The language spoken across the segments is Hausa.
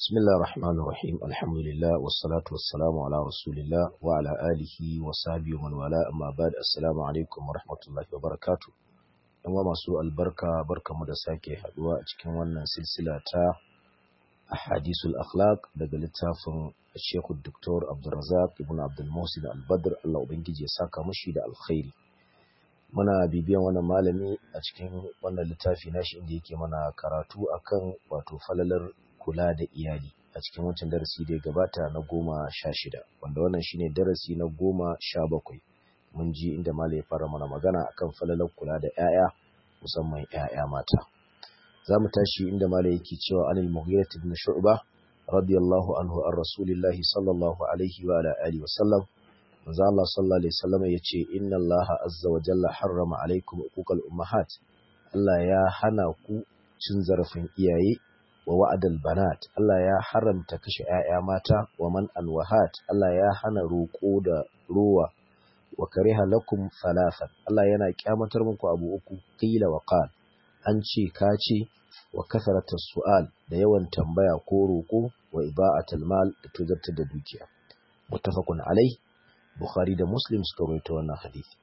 بسم الله الرحمن الرحيم الحمد لله والصلاة والسلام على رسول الله وعلى آله وصحبه ومن والاه أما بعد السلام عليكم ورحمة الله وبركاته yan masu albarka barkamu da sake haduwa a cikin wannan silsila ta ahadisul akhlaq daga littafin Sheikh Dr. Abdulrazak ibn Abdul Muhsin Al-Badr Allah ubangiji ya saka mushi da alkhairi muna bibiyan wannan malami a cikin wannan littafi nashi inda yake mana karatu akan wato falalar kula da iyali a cikin wancan darasi da ya gabata na goma sha shida wanda wannan shine darasi na goma sha bakwai mun ji inda malai ya fara mana magana akan falalar kula da 'ya'ya musamman 'ya'ya mata za mu tashi inda malai yake cewa anil mughirah ibn shu'ba radiyallahu anhu an rasulillahi sallallahu alaihi wa ala alihi wa sallam manzo Allah sallallahu alaihi wasallam yace inna Allah azza wa jalla harrama alaikum uquqal ummahat Allah ya hana ku cin zarafin iyaye wa wa'adal banat Allah ya haramta kashe ‘ya'ya mata wa man alwahat Allah ya hana roƙo da ruwa wa kariha lakum falafan Allah yana kyamatar muku abu uku qila wa qal an ce ka ce wa kasarata su'al da yawan tambaya ko roƙo wa iba'atul mal da tuzarta da dukiya muttafaqun alai bukhari da muslim suka rawaito wannan hadisi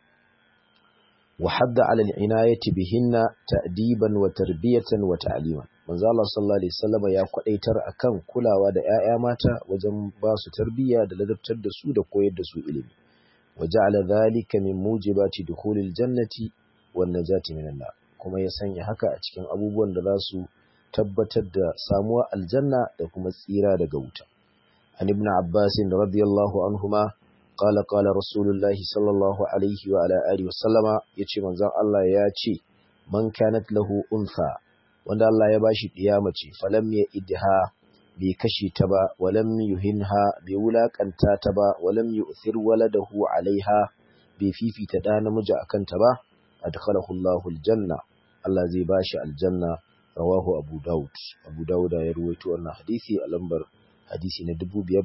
وحد على العناية بهن تأديبا وتربية وتعليما manzo Allah sallallahu alaihi wasallam ya kwadaitar akan kulawa da ƴaƴa mata wajen ba su tarbiyya da ladabtar da su da koyar da su ilimi waja'ala dhalika min mujibati dukhulil jannati wan najati minan nar kuma ya sanya haka a cikin abubuwan da za su tabbatar da samuwa aljanna da kuma tsira daga wuta an ibn abbas radiyallahu anhuma قال قال رسول الله صلى الله عليه وعلى آله وسلم yace manzon Allah ya ce man kanat lahu untha wanda Allah ya bashi mace falam ya idha bai kashe ta ba walam yuhinha bai wulakanta ta ba walam yu'thir waladahu alaiha bai fifita da namiji akan ta ba adkhalahu Allahu aljanna Allah zai bashi aljanna rawahu Abu Dawud Abu Dawud ya ruwaito wannan hadisi a lambar hadisi na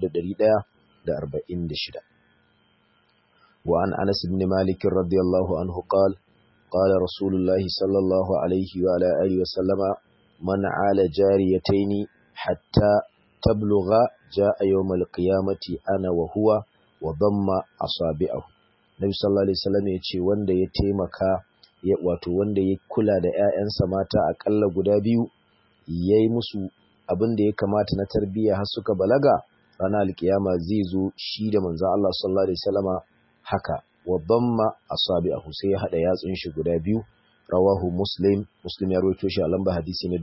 5146 وعن أنس بن مالك رضي الله عنه قال قال رسول الله صلى الله عليه وعلى آله وسلم من عال جاريتين حتى تبلغ جاء يوم القيامة أنا وهو وضم أصابعه Nabi sallallahu alaihi wasallam ya ce wanda ya taimaka wato wanda ya kula da ƴaƴansa mata akalla guda biyu yayi musu abin da ya kamata na tarbiyya har suka balaga ranar alkiyama zai zo shi da manzon Allah sallallahu alaihi wasallama haka wa damma asabi'ahu sai ya hada yatsun shi guda biyu rawahu muslim muslim ya rawaito shi a lamba hadisi na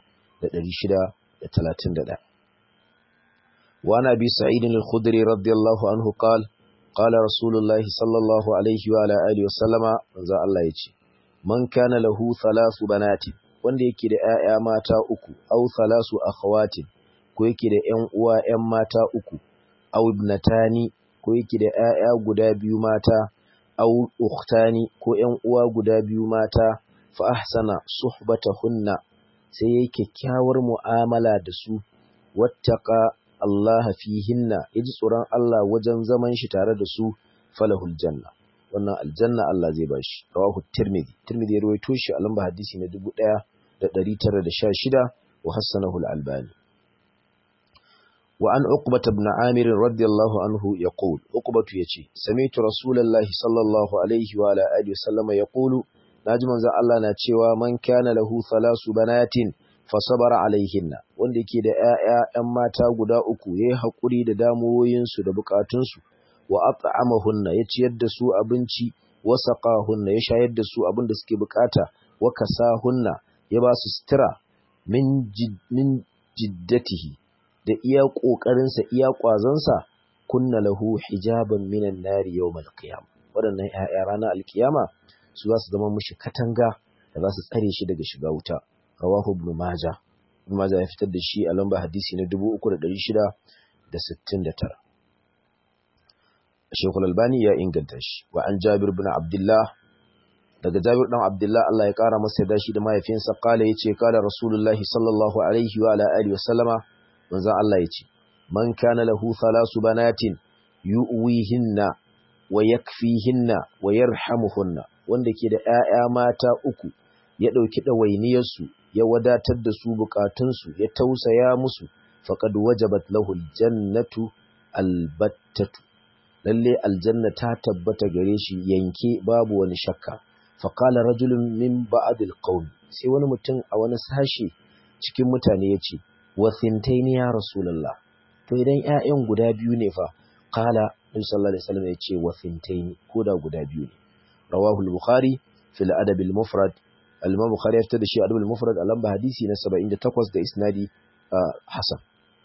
2631 wa ana bi sa'id al-khudri radiyallahu anhu qala qala rasulullah sallallahu alaihi wa ala alihi wa sallama manzo Allah yace man kana lahu thalathu banati wanda yake da ƴaƴa mata uku aw thalathu akhawatin ko yake da ƴan uwa ƴan mata uku aw ibnatani ko yake da ‘ya'ya guda biyu mata, au uktani ko ‘yan uwa guda biyu mata, fa ahsana suhbata hunna sai ya kyakkyawar mu'amala da su, wattaka Allah fihinna, ya ji tsoron Allah wajen zaman shi tare da su falahul janna. Wannan aljanna Allah zai bashi, rawahu Tirmidhi. Tirmidhi ya rawaito shi a lamba hadisi na dubu ɗaya da ɗari tara da sha shida wa hassanahu al-Albani. وعن عقبة بن عامر رضي الله عنه يقول عقبة يتي سمعت رسول الله صلى الله عليه وعلى آله وسلم يقول ناجم ذا الله ناتشوا من كان له ثلاث بنات فصبر عليهن wanda yake da ƴaƴa ƴan mata guda uku yayi hakuri da damuwoyinsu da bukatunsu wa at'amahunna ya ciyar da su abinci wa saqahunna ya shayar da su abin da suke bukata wa kasahunna ya ba su sutura min min jiddatihi da iya ƙoƙarinsa iya ƙwazonsa kunna lahu hijaban minan nari yawmal qiyam waɗannan ƴaƴa ranar alkiyama su za su zama mushi katanga da za su tsare shi daga shiga wuta rawahu ibn majah ibn majah ya fitar da shi a lamba hadisi na 3669 Sheikhul Albani ya inganta shi wa an Jabir ibn Abdullah daga Jabir dan Abdullah Allah ya kara masa da shi da mahaifinsa kala yace kala Rasulullahi sallallahu alaihi wa ala alihi wa sallama manzon Allah ya ce, Man kana lahu thalasu banatin yu'wihinna wa yakfihinna wa yarhamuhunna wanda ke da ‘ya'ya mata uku ya ɗauki ɗawainiyarsu ya wadatar da su bukatunsu ya tausaya musu faqad wajabat lahu aljannatu albattatu lalle aljanna ta tabbata gare shi yanke babu wani shakka faqala rajulun min ba'd alqawm sai wani mutum a wani sashi cikin mutane yace wa thintaini ya rasulullah to idan ƴaƴan guda biyu ne fa qala nabi sallallahu alaihi wasallam yace wa thintaini koda guda biyu ne rawahu al-bukhari fil adab al-mufrad al-imam bukhari ya fitar da shi adab al-mufrad a lamba hadisi na 78 da isnadi hasan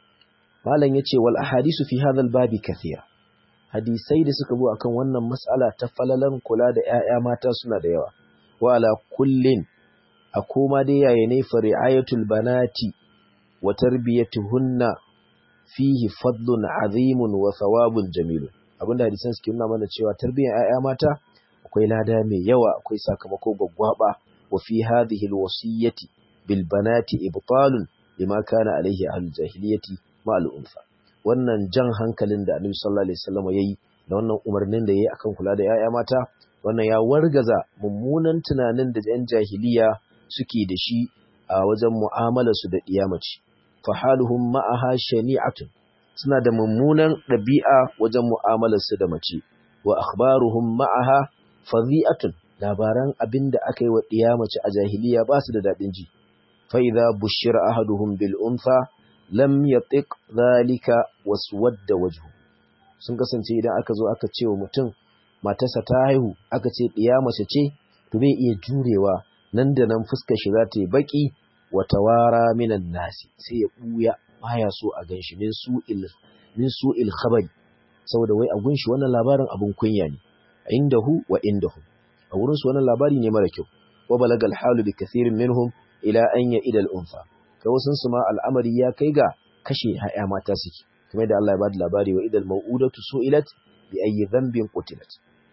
malam yace wal ahadisu fi hadha al-babi kathira hadisai da suka zo akan wannan mas'ala ta falalan kula da ƴaƴa mata suna da yawa wa ala kullin a koma dai yaya ne fa ri'ayatul banati wa tarbiyatuhunna fihi fadlun azimun wa thawabun jamilun abinda hadisan suke nuna mana cewa tarbiyyar ƴaƴa mata akwai lada mai yawa akwai sakamako gwaggwaba wa fi hadhihi alwasiyati bil banati ibtalun lima kana alaihi ahlul jahiliyyati ma al unfa wannan jan hankalin da Annabi sallallahu alaihi wasallam yayi da wannan umarnin da yayi akan kula da ƴaƴa mata wannan ya wargaza mummunan tunanin da ƴan jahiliya suke da shi a wajen mu'amalar su da ɗiyamaci fahaluhum ma'aha shani'atun suna da mummunan ɗabi'a wajen mu'amalarsu da mace wa akhbaruhum ma'aha fadhi'atun labaran abin da aka yi wa ɗiya mace a jahiliya ba su da daɗin ji fa idza bushira ahaduhum bil untha lam yatiq dhalika waswadda wajhu sun kasance idan aka zo aka ce wa mutum matarsa ta haihu aka ce ɗiya mace ce to bai iya jurewa nan da nan fuskar shi za ta yi baki watawara minan nasi sai ya buya baya so a ganshi min su'il min su'il khabari saboda wai a gunshi wannan labarin abun kunya ne indahu wa indahu a wurin su wannan labari ne mara kyau wa balagal halu bi kathirin minhum ila an ya idal unfa kai wasun su ma al'amari ya kai ga kashe haya mata suke kamar da Allah ya bada labari wa idal mau'udatu su'ilat bi ayyi dhanbin qutilat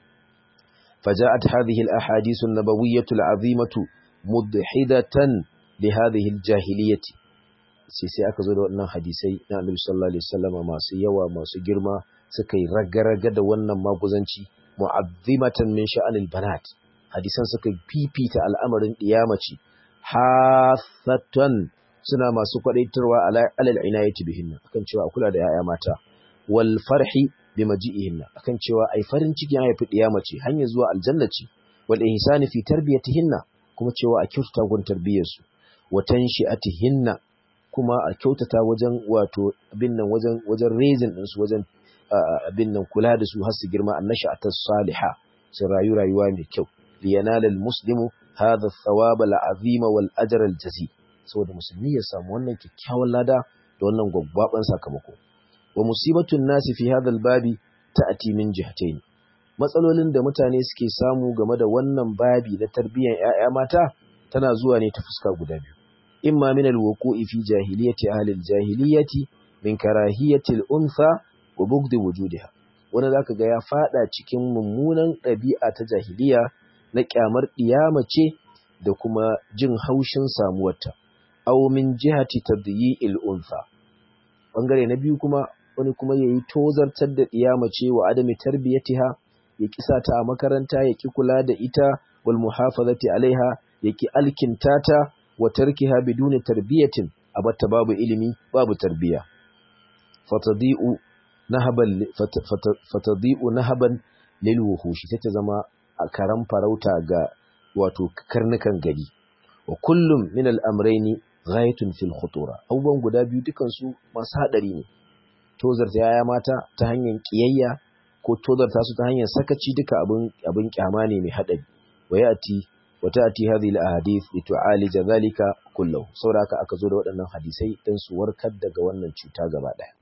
فجاءت هذه الأحاديث النبوية العظيمة مضحدة لهذه الجاهلية sai sai aka zo da wannan hadisai na Annabi sallallahu alaihi wasallam masu yawa masu girma suka yi ragaraga da wannan maguzanci mu'azzimatan min sha'anil banat hadisan suka fifita al'amarin diyamaci hasatan suna masu kwadaitarwa alal inayati bihinna akan cewa a kula da yaya mata wal farhi bi maji'ihinna akan cewa ai farin ciki ya haifi diyamaci hanyar zuwa aljanna ce wal ihsani fi tarbiyatihinna kuma cewa a kyautata gun tarbiyyarsu wa tanshi'atihinna kuma a kyautata wajen wato abin nan wajen wajen raising din su wajen abin nan kula da su har su girma annasha'atas salihah su rayu rayuwa mai kyau liyanala almuslimu hadha athawab alazima wal ajr aljazi saboda musulmi ya samu wannan kyakkyawan lada da wannan gwaggwaban sakamako wa musibatun nasi fi hadha albabi ta'ati min jihatayn matsalolin da mutane suke samu game da wannan babi na tarbiyyar ƴaƴa mata tana zuwa ne ta fuska guda biyu imma min alwuqu'i fi jahiliyyati ahli aljahiliyyati min karahiyati al-untha wa bugdi wujudiha wanda zaka ga ya fada cikin mummunan ɗabi'a ta jahiliya na kyamar ce da kuma jin haushin samuwarta aw min jihati tadyi'il untha bangare na biyu kuma wani kuma yayi tozartar da ce wa adami tarbiyatiha ya kisa ta a makaranta ya ki kula da ita wal muhafazati alaiha ya ki alkintata wa tarkiha biduni tarbiyatin abatta babu ilimi babu tarbiya fatadi'u nahaban fatadi'u nahaban lil wuhushi sai ta zama a karan farauta ga wato karnukan gari wa kullum min al-amrayni ghayatun fil khutura abubuwan guda biyu dukan su masu hadari ne tozarta yaya mata ta hanyar kiyayya ko tozarta su ta hanyar sakaci duka abin abin kyama ne mai hadari wa yati wa ta'ti hadhihi al-ahadith li tu'alija dhalika kullahu saboda haka aka zo da waɗannan hadisai dan su warkar daga wannan cuta gaba ɗaya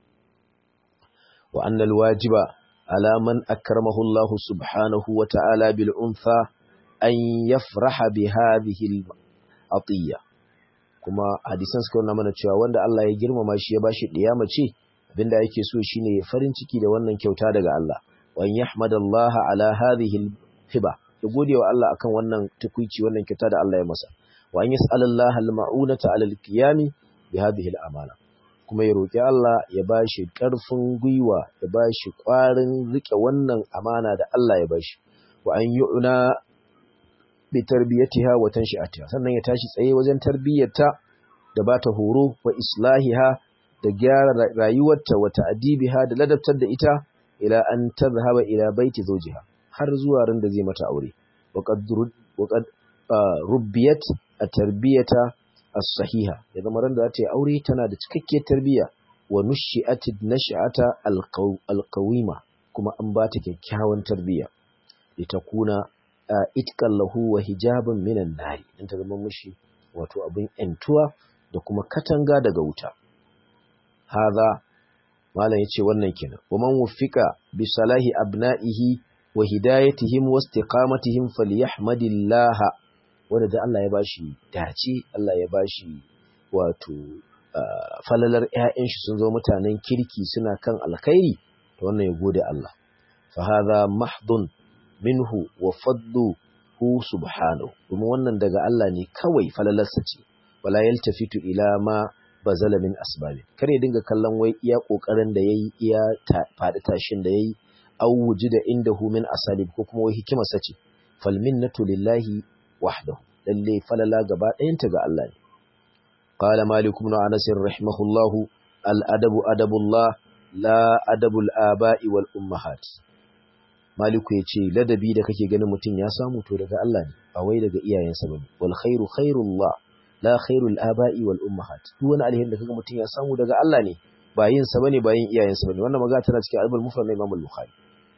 wa annal wajiba على من أكرمه الله سبحانه وتعالى بالأنثى أن يفرح بهذه العطية kuma hadisan suka nuna mana cewa wanda Allah ya girmama shi ya bashi ɗiyama ce abinda yake so shine ya farin ciki da wannan kyauta daga Allah wa an yahmadallaha ala hadhihi hiba ya gode wa Allah akan wannan tukuici wannan kyauta da Allah ya masa wa an yas'alallaha al-ma'unata ala al-qiyami bi hadhihi al-amana kuma ya roƙi Allah ya ba shi ƙarfin gwiwa ya ba shi ƙwarin riƙe wannan amana da Allah ya ba shi wa an yi una bi tarbiyyatiha wa tanshi'atiha sannan ya tashi tsaye wajen tarbiyyarta da ba ta horo wa islahiha da gyara rayuwarta wa ta'dibiha da ladabtar da ita ila an tadhhaba ila baiti zawjiha har zuwa ran da zai mata aure wa qad wa qad rubbiyat at-tarbiyata as-sahiha ya zama ran da ta yi aure tana da cikakkiyar tarbiyya wa nushi'at nash'ata al-qawima kuma an ba ta kyakkyawan tarbiyya litakuna itqan lahu wa hijaban minan nari in ta zama mushi wato abin entuwa da kuma katanga daga wuta hadha malam yace wannan kenan wa man wufika bi salahi abna'ihi wa hidayatihim wa istiqamatihim falyahmadillaha wanda da Allah ya bashi dace Allah ya bashi wato falalar ƴaƴan shi sun zo mutanen kirki suna kan alkhairi to wannan ya gode Allah fa hadha mahdun minhu wa fadluhu subhanahu kuma wannan daga Allah ne kawai falalarsa ce wala yaltafitu ila ma bazala min asbabin kare dinga kallon wai iya kokarin da yayi iya fadi tashin da yayi aw wujida indahu min asalib ko kuma wai hikima sace fal minnatu lillahi wahdahu lalle falala gaba ɗayanta ga Allah ne qala malik ibn anas rahimahullah al adabu adabullah la adabul aba'i wal ummahat maliku yace ladabi da kake ganin mutum ya samu to daga Allah ne ba wai daga iyayensa bane wal khairu khairullah la khairul aba'i wal ummahat duk wani alheri da kaga mutum ya samu daga Allah ne ba yin sa bane ba yin iyayensa bane wannan magana tana cikin albul mufrad na Imam al-Bukhari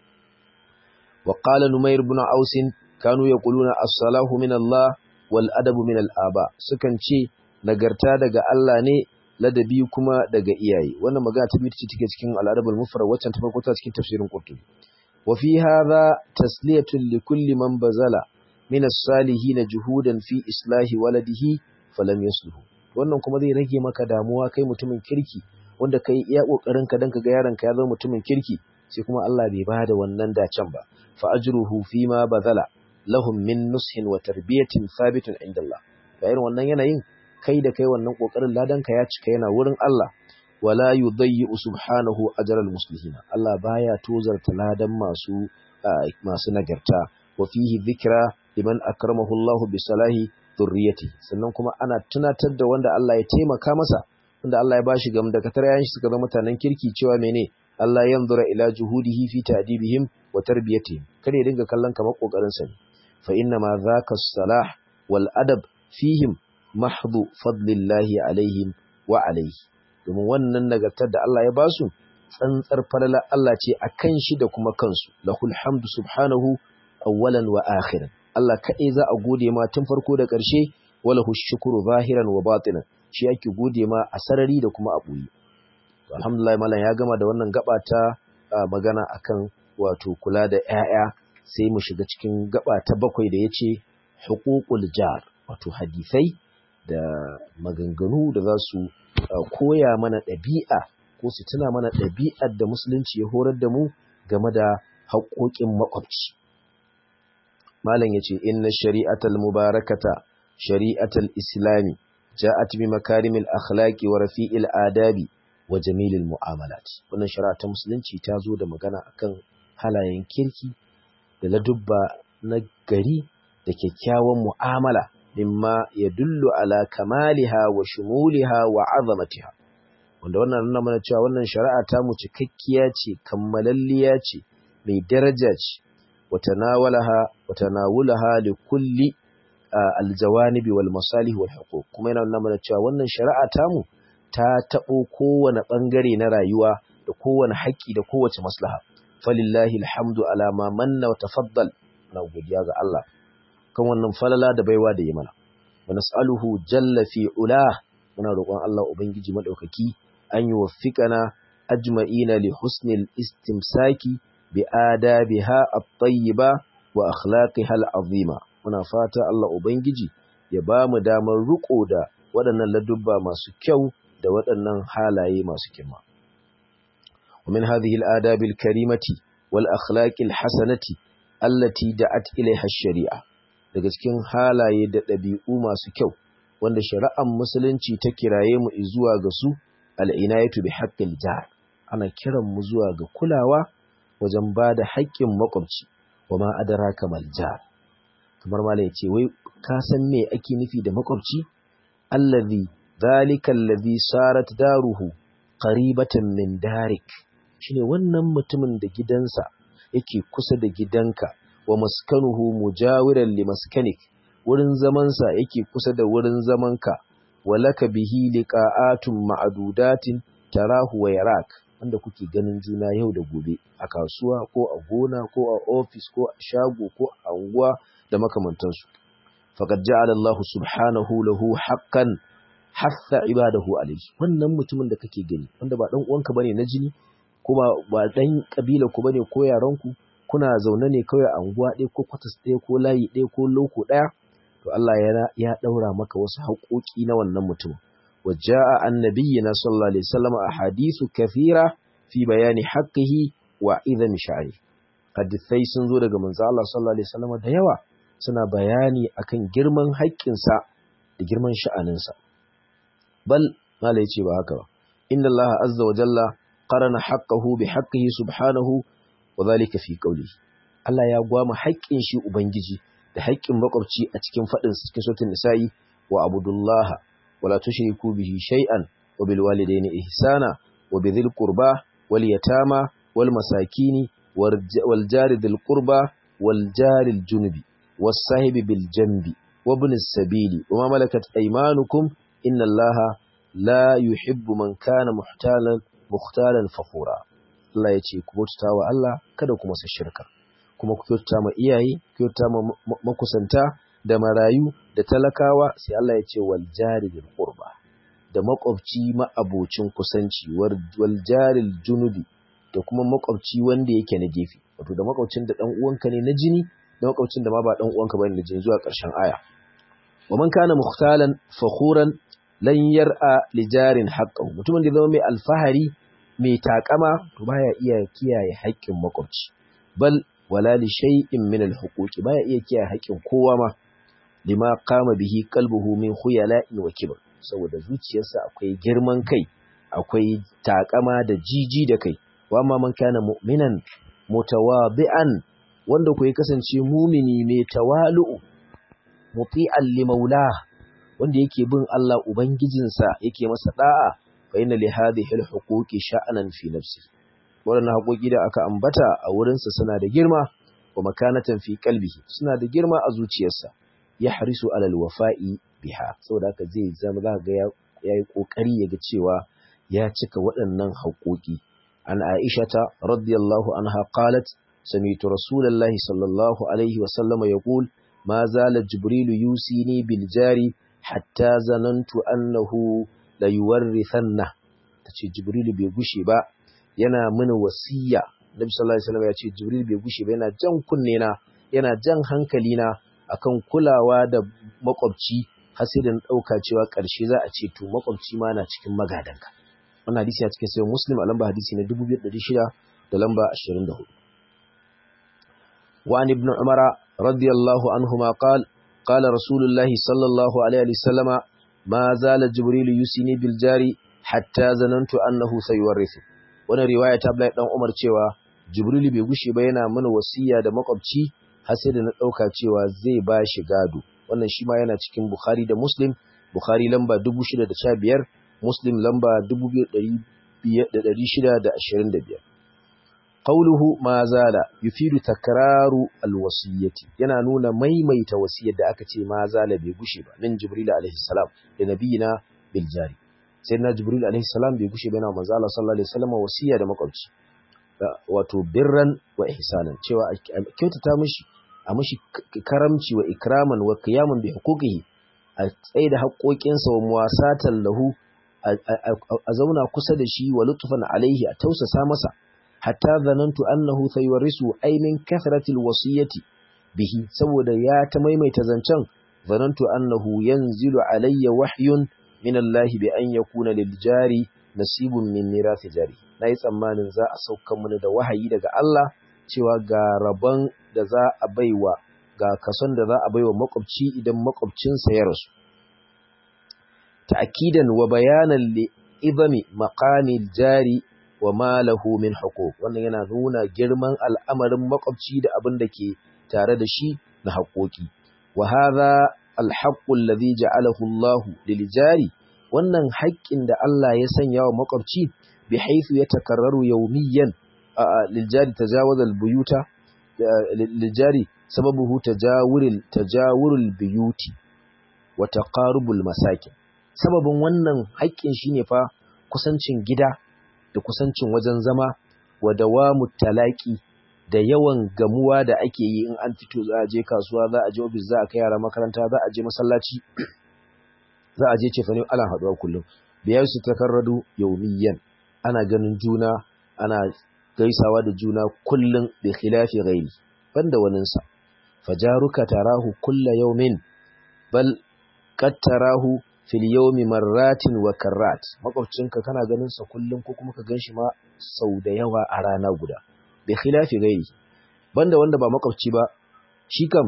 wa qala Numayr ibn Aus kanu yaquluna as-salahu min Allah wal adabu min al-aba sukan ce nagarta daga Allah ne ladabi kuma daga iyaye wannan magana ta biyu ce take cikin al-adabul mufrad waccan ta farko ta cikin tafsirin Qurtubi wa fi hadha tasliyatun li kulli man bazala min as-salihin juhudan fi islahi waladihi falam yasluhu wannan kuma zai rage maka damuwa kai mutumin kirki wanda kai iya kokarin ka dan ka ga yaron ka ya zama mutumin kirki sai kuma Allah bai bada wannan dacen ba fa ajruhu fi ma bazala lahum min nushin wa tarbiyatin thabitun inda Allah ga irin wannan yanayin kai da kai wannan kokarin ladan ka ya cika yana wurin Allah wala yudayyi subhanahu ajral muslimin Allah baya tozarta ladan masu masu nagarta wa fihi dhikra liman akramahu Allah bi salahi zurriyati sannan kuma ana tunatar da wanda Allah ya taimaka masa wanda Allah ya bashi gam da katar yayin shi suka zama mutanen kirki cewa mene Allah yanzura ila juhudihi fi ta'dibihim wa tarbiyatihim kada ya dinga kallon kamar kokarin sa ne fa inna ma zaka salah wal adab fihim mahdhu fadlillahi alaihim wa alaihi domin wannan nagartar da Allah ya basu tsantsar falala Allah ce akan shi da kuma kansu lahul hamdu subhanahu awwalan wa akhiran Allah kaɗai za a gode ma tun farko da ƙarshe wala shukuru zahiran wa batinan shi ake gode ma a sarari da kuma a ɓoye. Alhamdulillah malam ya gama da wannan gaba ta magana akan wato kula da ‘ya'ya sai mu shiga cikin gaba ta bakwai da ya ce hukukul jar wato hadisai da maganganu da za su koya mana ɗabi'a ko su tuna mana ɗabi'ar da musulunci ya horar da mu game da haƙoƙin makwabci. malam yace inna shari'atal mubarakata shari'atal islami ja'at bi makarimil akhlaqi wa rafi'il adabi wa jamilil mu'amalat wannan shari'a ta musulunci ta zo da magana akan halayen kirki da ladubba na gari da kyakkyawan mu'amala mimma yadullu ala kamaliha wa shumuliha wa azamatiha wanda wannan nuna mana cewa wannan shari'a ta mu cikakkiya ce kammalalliya ce mai daraja ce وتناولها وتناولها لكل الجوانب والمصالح والحقوق kuma yana nuna mana cewa wannan shari'a tamu ta tabo kowane bangare na rayuwa da kowane haƙƙi da kowace maslaha falillahi alhamdu ala ma manna wa tafaddal na godiya ga Allah kan wannan falala da baiwa da yi mana wa nas'aluhu jalla fi ula muna roƙon Allah ubangiji madaukaki an yi waffiqana ajma'ina li husnil istimsaki بآدابها الطيبة وأخلاقها العظيمة muna fata Allah Ubangiji ya ba mu damar riko da waɗannan ladubba masu kyau da waɗannan halaye masu girma. ومن هذه الآداب الكريمة والأخلاق الحسنة التي دعت إليها الشريعة daga cikin halaye da ɗabi'u masu kyau wanda shari'ar musulunci ta kiraye mu zuwa ga su al'inayatu bi haqqil jar ana kiran mu zuwa ga kulawa wajen ba da haƙƙin makwabci wa ma adara kamar jar kamar mala ya ce wai ka san me ake nufi da makwabci allazi zalika allazi sarat daruhu qaribatan min darik shine wannan mutumin da gidansa yake kusa da gidanka wa maskanuhu mujawiran li maskanik wurin zamansa yake kusa da wurin zamanka walaka bihi liqa'atun ma'dudatin tarahu wa yarak wanda kuke ganin juna yau da gobe a kasuwa ko a gona ko a ofis ko a shago ko a unguwa da makamantansu faqad ja'ala Allah subhanahu lahu haqqan hatha ibadahu alayhi wannan mutumin da kake gani wanda ba dan uwanka bane na jini kuma ba dan kabila ku bane ko yaran ku kuna zaune ne kawai a unguwa ɗaya ko kwatas ɗaya ko layi ɗaya ko loko ɗaya to Allah ya ya daura maka wasu haƙoƙi na wannan mutum وجاء عن نبينا صلى الله عليه وسلم أحاديث كثيرة في بيان حقه وإذن شعره hadithai sun zo daga manzo Allah sallallahu alaihi wasallam da yawa suna bayani akan girman haƙƙinsa da girman sha'aninsa bal malai ce ba haka ba inna Allah azza wa jalla qarana haqqahu bi haqqihi subhanahu wa dhalika fi qawlihi Allah ya gwama haƙƙin shi ubangiji da haƙƙin makwabci a cikin fadin cikin suratul nisa'i wa abudullaha ولا تشركوا به شيئا وبالوالدين إحسانا وبذي القربى واليتامى والمساكين والجار ذي القربى والجار الجنب والصاحب بالجنب وابن السبيل وما ملكت أيمانكم إن الله لا يحب من كان محتالا مختالا فخورا Allah ya ce ku bauta wa Allah kada ku masa shirka kuma ku kyautata ma iyaye ku kyautata ma makusanta da marayu da talakawa sai Allah ya ce wal jaril qurba da makwabci ma'abocin kusanci wal jaril junubi da kuma makwabci wanda yake na gefe wato da makwabcin da dan uwanka ne na jini da makwabcin da ma ba dan uwanka bane na jini zuwa ƙarshen aya wa man kana mukhtalan fakhuran lan yar'a li jarin haqqahu mutumin da zama mai alfahari mai takama to baya iya kiyaye haƙƙin makwabci bal wala li shay'in min al-huquqi baya iya kiyaye haƙƙin kowa ma lima kama bihi kalbuhu min khuyala'in wa kibr saboda zuciyarsa akwai girman kai akwai takama da jiji da kai wa amma man kana mu'minan mutawadi'an wanda ku kasance mumini mai tawalu'u muti'an li maula wanda yake bin Allah ubangijinsa yake masa da'a fa inna li hadhihi al-huquqi sha'anan fi nafsi wannan haƙoƙi da aka ambata a wurinsa suna da girma wa makanatan fi qalbihi suna da girma a zuciyarsa ya harisu alal wafa'i biha saboda haka zai zama za ga ya yi kokari ya ga cewa ya cika waɗannan haƙoƙi an aishata radiyallahu anha qalat sami'tu rasulullahi sallallahu alaihi wa sallama yaqul ma zala jibrilu yusini bil jari hatta zanantu annahu la yuwarrithanna tace jibrilu bai gushe ba yana mini wasiya nabi sallallahu alaihi wasallam ya ce jibril bai gushe ba yana jan kunne na yana jan hankali na akan kulawa da makwabci har sai da ɗauka cewa ƙarshe za a ce to makwabci ma na cikin magadanka wannan hadisi a cikin sayan muslim a lamba hadisi na 2600 da lamba 24 wa an ibn umara radiyallahu anhuma qala qala rasulullahi sallallahu alaihi wasallama ma zala jibril yusini bil jari hatta zanantu annahu sayuwarrithu wannan riwaya ta Abdullahi dan Umar cewa jibril bai gushe ba yana mana wasiya da makwabci har sai da na ɗauka cewa zai ba shi gado wannan shi ma yana cikin Bukhari da Muslim Bukhari lamba 615 Muslim lamba 2625 Qauluhu ma zala yufidu takraru alwasiyati yana nuna maimaita wasiyar da aka ce ma zala bai gushe ba min Jibril alaihi salam da nabiyina bil jari sayyidina Jibril alaihi salam bai gushe ba yana manzo Allah sallallahu alaihi wasallam wasiya da makwabci wato birran wa ihsanan cewa a kyautata mishi a mishi karamci wa ikraman wa qiyaman bi huquqihi a tsaye da haƙoƙinsa wa muwasatan lahu a zauna kusa da shi wa lutfan alaihi a tausasa masa hatta zanantu annahu sayawrisu aymin kathratil wasiyati bihi saboda ya ta maimaita zancen zanantu annahu yanzilu alayya wahyun min Allah bi an yakuna lil jari nasibun min mirathi jari nayi tsammanin za a sauka mana da wahayi daga Allah cewa ga rabon da za a baiwa ga kason da za a baiwa makwabci idan makwabcinsa ya rasu ta'kidan wa bayanan li idami maqamil jari wa ma lahu min huquq wannan yana nuna girman al'amarin makwabci da abin da ke tare da shi na haƙoƙi wa hadha الحق الذي جعله الله للجاري wannan haƙƙin da Allah ya sanya wa makwabci bi haythu yatakarraru yawmiyan liljari tajawaza albuyuta liljari sababuhu tajawuril tajawurul buyuti wa taqarubul masakin sababin wannan haƙƙin shine fa kusancin gida da kusancin wajen zama wa dawamu talaki da yawan gamuwa da ake yi in an fito za a je kasuwa za a je ofis za a kai yara makaranta za a je masallaci za a je cefane ana haɗuwa kullum biyar su takarradu yaumiyan ana ganin juna ana gaisawa da juna kullum bi khilafi ghairi banda waninsa fajaruka tarahu kulla yaumin bal qad tarahu fil yawmi marratin wa karrat makwabcinka kana ganin sa kullum ko kuma ka ganshi ma sau da yawa a rana guda bi khilafi ghairi banda wanda ba makwabci ba shi kam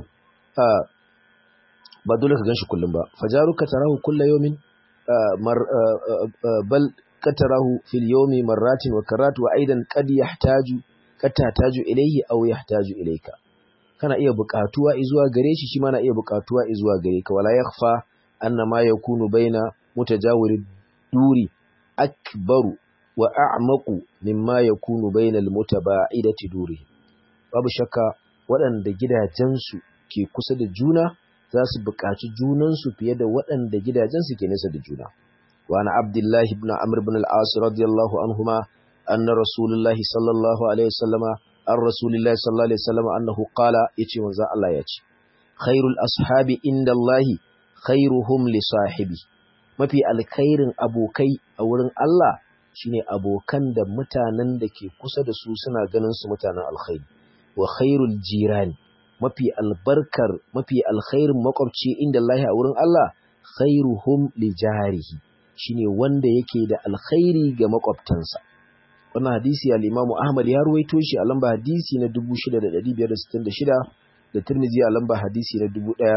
ba dole ka ganshi kullum ba fajaruka tarahu kulla yawmin mar bal katarahu fil yawmi marratin wa karrat wa aidan qad yahtaju qad tahtaju ilayhi aw yahtaju ilayka kana iya buƙatuwa zuwa gare shi shi ma na iya buƙatuwa zuwa gare ka wala yakhfa anna ma yakunu baina mutajawiri duri akbaru wa a'maqu mimma yakunu baina almutaba'idati duri babu shakka waɗanda gidajensu ke kusa da juna za su buƙaci junansu fiye da waɗanda gidajensu ke nesa da juna wa ana abdullahi ibn amr ibn al-as radiyallahu anhuma anna rasulullahi sallallahu alaihi wasallama an rasulillahi sallallahu alaihi wasallam annahu qala yace manzo Allah yace khairul ashabi indallahi khairuhum li sahibi mafi alkhairin abokai a wurin Allah shine abokan da mutanen da ke kusa da su suna ganin su mutanen alkhairi wa khairul jirani mafi albarkar mafi alkhairin makwabci indallahi a wurin Allah khairuhum li jarihi shine wanda yake da alkhairi ga makwabtansa wannan hadisi al-Imam Ahmad ya ruwaito shi a lamba hadisi na 6566 da Tirmidhi a lamba hadisi na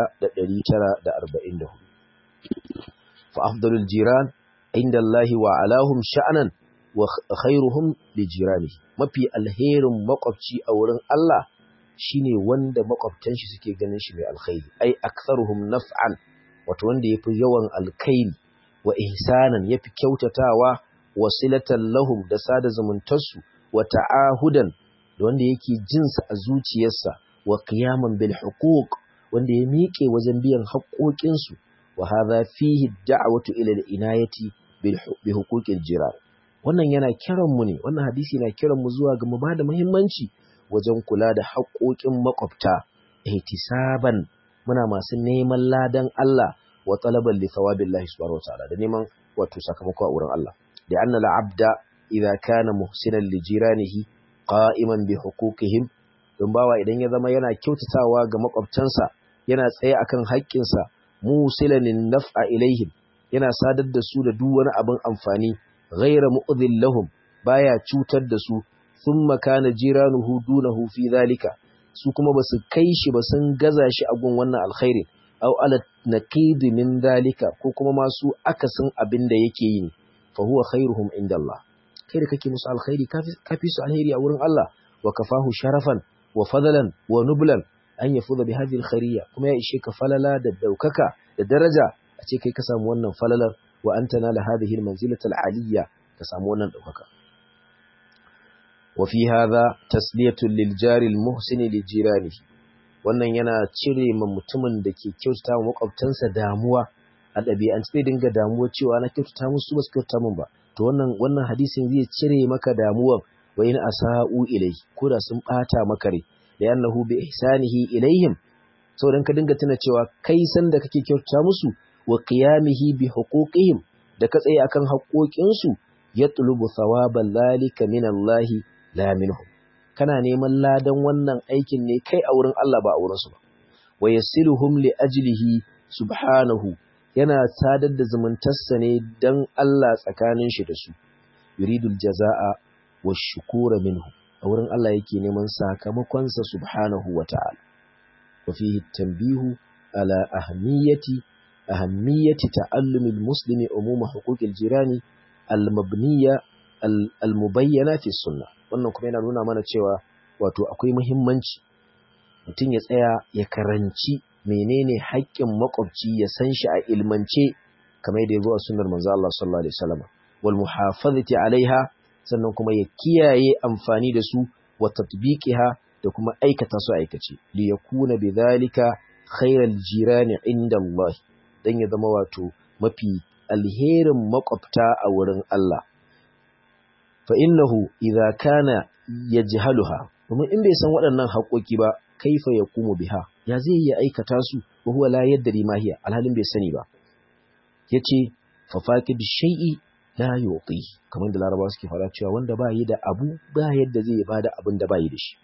1944 fa afdalul jiran inda Allah wa alahum sha'anan wa khairuhum li jirani mafi alherin makwabci a wurin Allah shine wanda makwabtan shi suke ganin shi mai alkhairi ai aktharuhum naf'an wato wanda yafi yawan alkhairi wa ihsanan yafi kyautatawa wasilatan lahum da sada zumuntarsu wa ta'ahudan da wanda yake jinsa a zuciyarsa wa qiyaman bil huquq wanda ya miƙe wajen biyan haƙoƙinsu wa hadha fihi da'watu ila al inayati bil bi huquqil jiran wannan yana kiran mu ne wannan hadisi yana kiran mu zuwa ga mu bada muhimmanci wajen kula da haƙoƙin makwabta ihtisaban muna masu neman ladan Allah wa talaban li thawabillahi subhanahu wa ta'ala da neman wato sakamako a wurin Allah لأن العبد إذا كان محسنا لجيرانه قائما بحقوقهم don bawa idan ya zama yana kyautatawa ga makwabtansa yana tsaye akan haƙƙinsa musilanin naf'a ilaihim yana sadar da su da duk wani abin amfani ghaira mu'dhil lahum baya cutar da su thumma kana jiranuhu dunahu fi zalika su kuma basu kai shi ba sun gaza shi a gun wannan alkhairi aw ala naqid min zalika ko kuma masu akasin abin da yake yi fa huwa khairuhum inda Allah kai da kake musu alkhairi kafi su alheri a wurin Allah wa kafahu sharafan wa fadlan wa nublan an yafuza bi hadhihi alkhairiyya kuma ya ishe ka falala da daukaka da daraja a ce kai ka samu wannan falalar wa anta nala hadhihi almanzilata aliyya ka samu wannan daukaka wa fi hadha tasliyatu lil jari almuhsin li jiranihi wannan yana cire ma mutumin da ke kyautata wa makwabtansa damuwa a ɗabi'ance zai dinga damuwa cewa na kyautata musu ba su kyautata min ba to wannan wannan hadisin zai cire maka damuwan wa in asa'u ilai ko da sun bata maka rai da annahu bi ihsanihi ilaihim saboda ka dinga tuna cewa kai san da kake kyautata musu wa qiyamihi bi huquqihim da ka tsaye akan haƙoƙin su yatlubu thawaban zalika min Allah la minhum kana neman ladan wannan aikin ne kai a wurin Allah ba a wurin su ba wa yasiluhum li ajlihi subhanahu yana sadar da zumuntarsa ne don Allah tsakanin shi da su, yuridul jaza'a wa shukura minhu, a wurin Allah yake neman sakamakonsa subhanahu wa ta'ala. Wa fihi tambihu ala ahammiyati ahammiyati ta'allumil muslimi umuma huquqil jirani al-mabniya al-mubayyana fi sunna. Wannan kuma yana nuna mana cewa wato akwai muhimmanci mutum ya tsaya ya karanci menene haƙƙin makwabci ya san shi a ilmance kamar yadda yazo a sunnar manzo Allah sallallahu alaihi wasallam wal muhafazati alaiha sannan kuma ya kiyaye amfani da su wa tatbiqiha da kuma aikata su aikace li yakuna bidhalika khairal jirani inda Allah dan ya zama wato mafi alherin makwabta a wurin Allah fa innahu idza kana yajhaluha domin in bai san waɗannan haƙoƙi ba kaifa yaqumu biha ya zai iya aikata su wa huwa la yadri ma hiya alhalin bai sani ba yace fa faqid shay'i la yuqi kamar da larabawa suke fara cewa wanda ba yi da abu ba yadda zai bada abin da ba yi da shi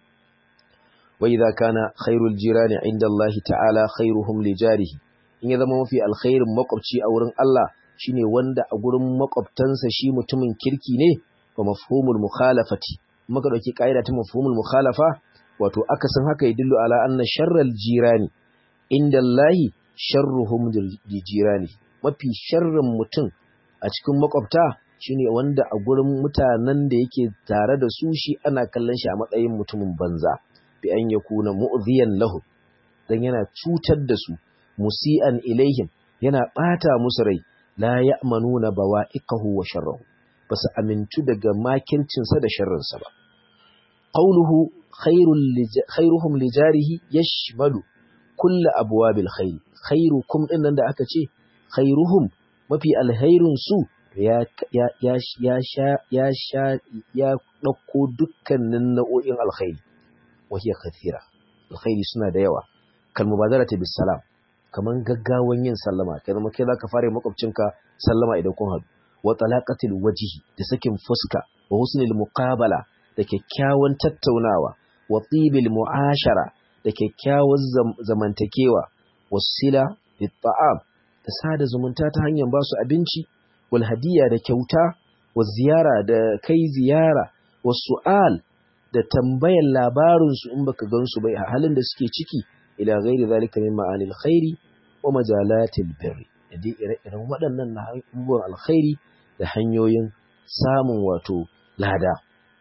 wa idza kana khairul jirani inda Allah ta'ala khairuhum li jarihi in ya zama mafi alkhairin makwabci a wurin Allah shine wanda a gurin makwabtansa shi mutumin kirki ne wa mafhumul mukhalafati muka dauki kaida ta mafhumul mukhalafa wato akasin haka yadullu ala anna sharral jirani inda Allah sharruhum li jirani mafi sharrin mutum a cikin makwabta shine wanda a gurin mutanen da yake tare da su shi ana kallon shi a matsayin mutumin banza bi an yakuna mu'dhiyan lahu dan yana cutar da su musi'an ilaihim yana bata musu rai la ya'manuna bawa'iqahu wa sharrahu basu amintu daga makircinsa da sharrinsa ba qawluhu khairul khairuhum lijarihi yashmalu kull abwabil khair khairukum dinnan da aka ce khairuhum mafi alhairun su ya ya ya ya sha ya sha ya dauko dukkanin nau'o'in alkhairi wa hiya kathira alkhairi suna da yawa kal mubazarati bis salam kaman gaggawan yin sallama kai zama kai zaka fara makwabcinka sallama idan kun haɗu wa talaqatil wajhi da sakin fuska wa husnil muqabala da kyakkyawan tattaunawa wa tibil mu'ashara da kyakkyawan zamantakewa wasila bit ta'am da sada zumunta ta hanyar ba su abinci wal hadiya da kyauta wa ziyara da kai ziyara wa su'al da tambayan labarinsu in baka gansu bai a halin da suke ciki ila ghairi zalika min ma'anil khairi wa majalatil birri da dai ire-iren waɗannan na abubuwan alkhairi da hanyoyin samun wato lada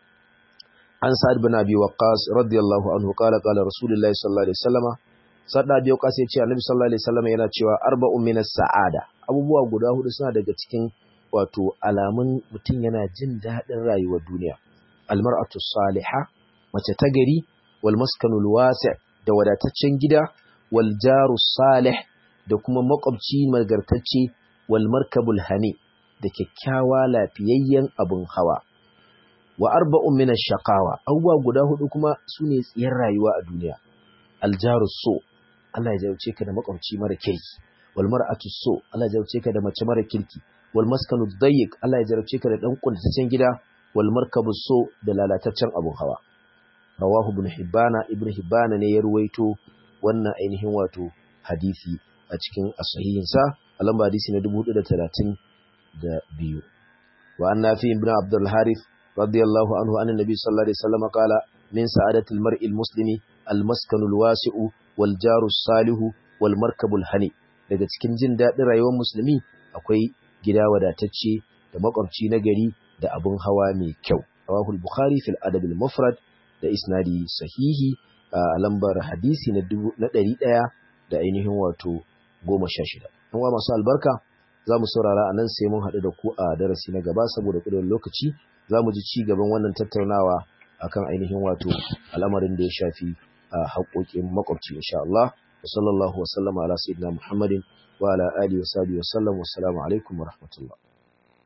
an sa'ad bin abi waqqas radiyallahu anhu qala qala rasulullahi sallallahu alaihi wasallama sa'ad bin abi waqqas ya ce annabi sallallahu alaihi wasallama yana cewa arba'un minas sa'ada abubuwa guda hudu suna daga cikin wato alamun mutum yana jin daɗin rayuwar duniya almar'atu salihah mace ta gari wal maskanul wasi' da wadataccen gida wal jaru salih da kuma makwabci nagartacce wal markabul hani da kyakkyawa lafiyayyen abun hawa wa arba'un min ash-shaqawa abubuwa guda hudu kuma sune tsiyar rayuwa a duniya al jaru so Allah ya jauce ka da makwabci mara kirki wal mar'atu so Allah ya jauce ka da mace mara kirki wal maskanu dayyiq Allah ya jauce ka da dan kuntataccen gida wal markabu so da lalataccen abun hawa rawahu ibn hibbana ibn hibbana ne ya ruwaito wannan ainihin wato hadisi a cikin as-sahihin sa a lamba hadisi na 432 wa an nafi ibn abdul harith radiyallahu anhu anna nabi sallallahu alaihi wasallam qala min sa'adatil mar'i al-muslimi al-maskanu al-wasi'u wal jaru salihu wal markabul hani daga cikin jin daɗin rayuwar musulmi akwai gida wadatacce da makwabci na gari da abun hawa mai kyau rawahu al-bukhari fil adab al-mufrad da isnadi sahihi a lambar hadisi na ɗari ɗaya da ainihin wato goma sha shida. Yan wa masu albarka za mu saurara a nan sai mun haɗu da ku a darasi na gaba saboda ƙudin lokaci za mu ji ci gaban wannan tattaunawa akan ainihin wato al'amarin da ya shafi a haƙoƙin makwabci insha Allah. Wa sallallahu wa sallama ala sayyidina Muhammadin wa ala alihi wa sahbihi wa sallam wa assalamu alaikum wa rahmatullah.